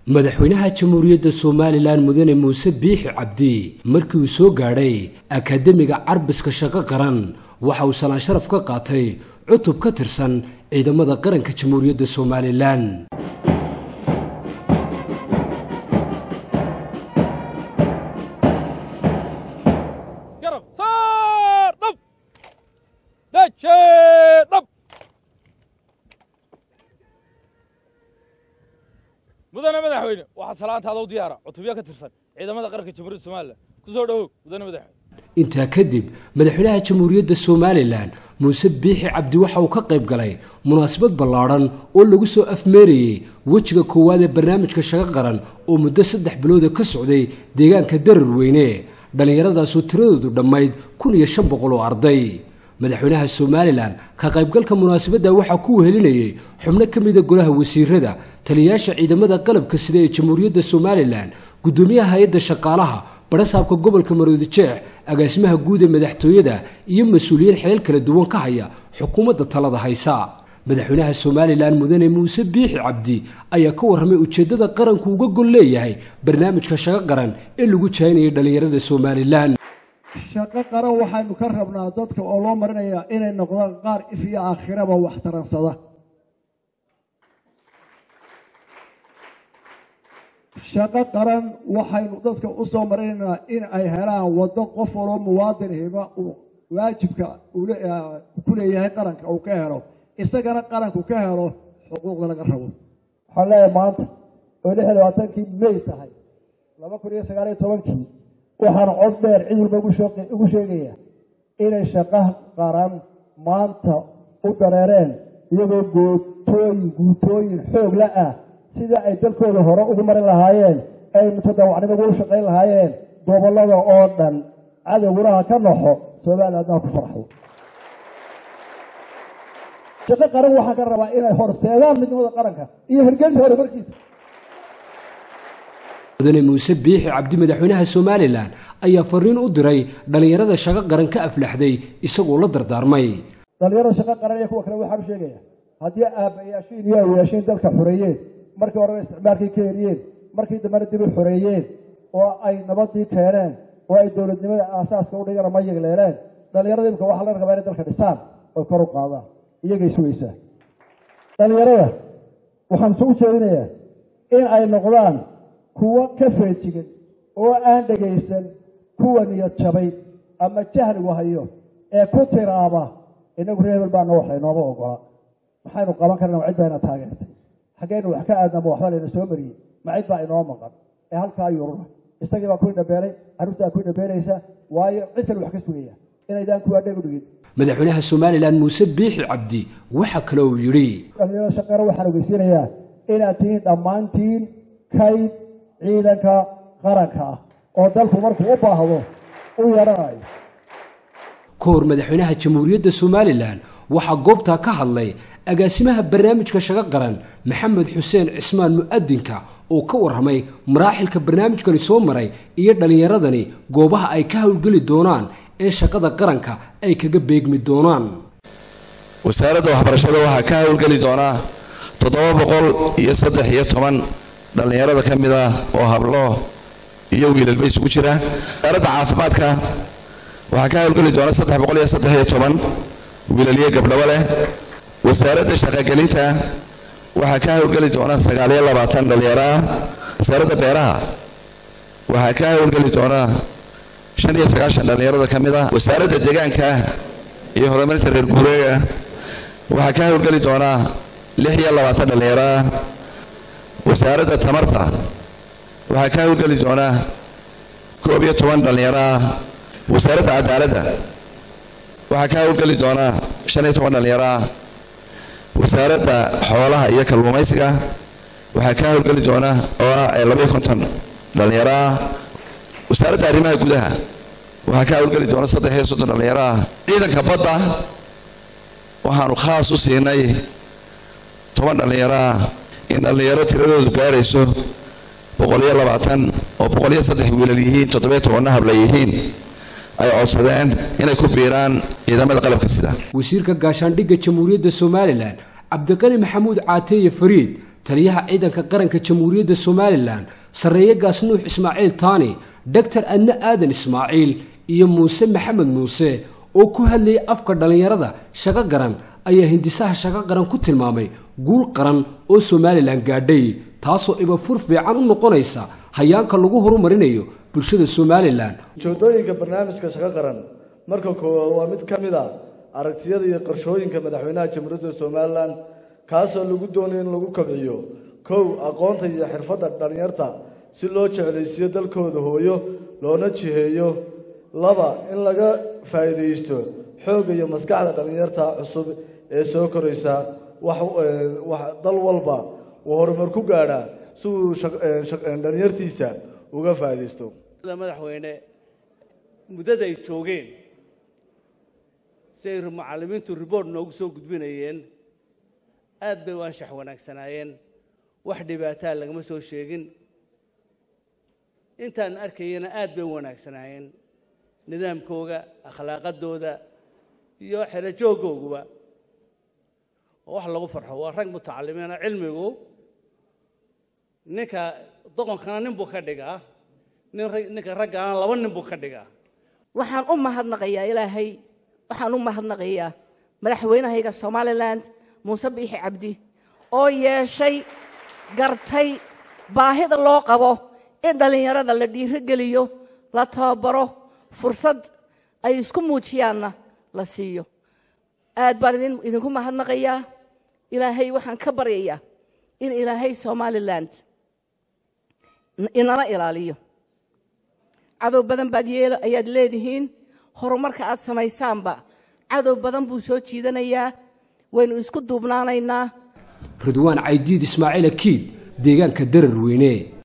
madaxweynaha jamhuuriyadda somalilan mudane muuse biixi cabdi markii uu soo gaadhay akaademiga carbiska shaqo qaran waxa uu salaan sharaf ka qaatay cutub ka tirsan ciidamada qaranka jamhuuriyadda somalilan mudane madaxweyne waxaa salaantaada u diyaara cutubyo ka tirsan ciidamada qaranka jamhuuriyadda somalilan kusoo dhawow mudane madaxweyne intaa kadib madaxweynaha jamhuuriyadda somalilan muuse biixi cabdi waxa uu ka qayb galay munaasabad ballaadhan oo lagu soo afmeerayey wejiga koowaad ee barnaamijka shaqo qaran oo muddo saddex bilooda ka socday deegaanka darar weyne dhallinyaradaasoo tiradoodu dhammayd kun iyo shan boqol oo arday madaxweynaha somalilan ka qaybgalka munaasabadda waxaa ku wehelinayay xubno ka mida golaha wasiirada taliyayaasha ciidamada qalabka sida ee jamhuuriyadda somalilan guddoomiyaha hay-adda shaqaalaha barasaabka gobolka maroodi jeex agaasimaha guud ee madaxtooyada iyo mas-uuliyiin xilal kala duwan ka haya xukuumadda talada haysa madaxweynaha somalilan mudane muuse biixi cabdi ayaa ka warramay ujeeddada qaranku uga gol leeyahay barnaamijka shaqo qaran ee lagu jahinayay dhallinyarada somalilan shaqo qaran waxaynu ka rabnaa dadka oo loo marinayaa inay noqdaan qaar if iyo aakhiraba wax taransada shaqo qaran waxaynu dadka u soo marinaynaa in ay helaan waddo qof waloo muwaadin hiba uu waajibka ku leeyahay qaranka uu ka helo isagana qaranku ka helo xuquuqda laga rabo waxaan leeyahay maanta oo lix iyo labaatankii may tahay laba kun iyo sagaal iyo tobankii waxaan cod dheer cid walba ugu sheegaya inay shaqo qaran maanta u dareereen iyagoo gootooyin guutooyin xoog la ah sida ay dalkooda hore ugu marin lahaayeen ay mutadawacnimo ugu shaqayn lahaayeen gobollada oo dhan cadowgunaha ka naxo somaliland haddaa ku farxdo shaqo qaran waxaan ka rabaa inay horseedaan midnimada qaranka iyo hirgelinta horumarkiisa mudane muuse biixi cabdi madaxweynaha somalilan ayaa fariin u diray dhallinyarada shaqo qaran ka aflaxday isagoo la dardaarmay dhallinyarada shaqo qaran iyo kuwa kale waxaan u sheegaya haddii aabbayaashiin iyo awayaashiin dalka xoreeyeen markii horena isticmaalkii ka heliyeen markii dambena dib u xoreeyeen oo ay nabadii keeneen oo ay dowladnimada aasaaska u dhigana ma yegleeleen dhallinyarada imika waxaa la rabaa inay dalka dhisaan oy kor u qaadaan iyagay sugaysaa dhallinyarada waxaan u jeedinayaa in ay noqdaan kuwo ka feejigan oo aan dhegaysan kuwa niyad jabay ama jahligu hayo ee ku tiraaba inagu reebel baana waxa inooma ogola maxaynu qaban karna cid bayna taageertay xaggeynu wax ka aadnama waxba layna soo mariyey ma cid baa inoo maqan ee halkaa yurura isagii baa ku indhabeelay carruurtaa ku indhabeelaysa waayo cid kale wax ka sugaya inaydaan kuwaa dheg u dhigin madaxweynaha somalilan muuse biixi cabdi waxa kale uu yidhi dhallinyarada shaqeera waxaan ogeysiinayaa inaad tihiin dhammaantiin kayd ciidanka qaranka ah oo dalku markuu u baahdo u yaranayo ka hor madaxweynaha jamhuuriyadda somalilan waxaa goobtaa ka hadlay agaasimaha barnaamijka shaqo qaran maxamed xuseen cismaan mu'adinka oo ka warramay maraaxilka barnaamijkani soo maray iyo dhallinyaradani goobaha ay ka howlgeli doonaan ee shaqada qaranka ay kaga beegmi doonaan wasaaradda waxbarashada waxaa ka howlgeli doonaa toddoba boqol iyo saddex iyo toban dhallinyarada ka mid ah oo hablo iyo wiilalba isugu jira wasaaradda caafimaadka waxaa ka howlgeli doona saddex boqol iyo saddex iyo toban wiilaliyo gabdhabo leh wasaaradda shaqogelinta waxaa ka howlgeli doona sagaaliyo labaatan dhallinyaro ah wasaaradda beeraha waxaa ka howlgeli doona shan iyo sagaashan dhallinyarada ka mid ah wasaaradda deegaanka iyo horumarinta reer guureega waxaa ka howlgeli doona lix iyo labaatan dhallinyaro ah wasaaradda tamarta waxaa ka howlgeli doona koob iyo toban dhallinyaro ah wasaaradda cadaaladda waxaa ka howlgeli doona shan iyo toban dhallinyaro ah wasaaradda xoolaha iyo kalluumaysiga waxaa ka howlgeli doona oo ah labaiyo konton dhallinyaro ah wasaaradda arrimaha gudaha waxaa ka howlgeli doona saddex iyo soddon dhallinyaro ah ciidanka badda waxaanu khaas u siinay toban dhallinyaro ah in dhallinyaro tiradoodu gaadhayso boqol iyo labaatan oo boqol iyo saddex wiilal yihiin toddobiyo tobanna habla yihiin ay codsadeen inay ku biiraan ciidamada qalabka sida wasiirka gaashaandhigga jamhuuriyadda somalilan cabdiqani maxamuud caateeye fariid taliyaha ciidanka qaranka jamhuuriyadda somalilan sarreeye gaas nuux ismaaciil taani doctor adne aadan ismaaciil iyo muuse maxamed muuse oo ku hadlayay afka dhallinyarada shaqo garan ayaa hindisaha shaqo qaran ku tilmaamay guul qaran oo somalilan gaadhay taasoo ibafur fiican u noqonaysa hayaanka lagu horumarinayo bulshada somalilan ujeedooyinka barnaamijka shaqo qaran marka koowaad waa mid ka mid a aragtiyada iyo qorshooyinka madaxweynaha jamhuuriyadda somalilan kaasoo lagu doonayo in lagu kobciyo kow aqoonta iyo xirfadda dhallinyarta si loo jeclaysiiyo dalkooda hooyo loona jiheeyo laba in laga faa'iidaysto xoogga iyo maskaxda dhallinyarta cusub ee soo koraysa wax dal walba uu horumar ku gaadhaa si uu dhallinyartiisa uga faa'iidaysto madaxweyne muddada ay joogeen siay mucallimiintu ribort noogu soo gudbinayeen aad bay u anshax wanaagsanaayeen wax dhibaataa lagama soo sheegin intaan arkayana aad bay u wanaagsanaayeen nidaamkooga akhlaaqadooda iyo xerajoogooguba oo wax lagu farxo waa rag mutacalimiina cilmigu ninka doqonkana nin buu ka dhigaa ninka raggaana laba nin buu ka dhigaa waxaan u mahadnaqayaa ilaahay waxaan u mahadnaqayaa madaxweynahayga somalilan muuse biixi cabdi oo yeeshay gartay baahida loo qabo in dhallinyarada la dhiirogeliyo la tababaro fursad ay isku muujiyaanna la siiyo aad baan idinku mahadnaqayaa ilaahay waxaan ka baryayaa in ilaahay somalilan inala ilaaliyo cadow badan baad yeel ayaad leedihiin horumarka aad samaysaanba cadow badan buu soo jiidanayaa waynu isku duubnaanaynaa ridwaan caydiid ismaaciil akiid deegaanka darar weyne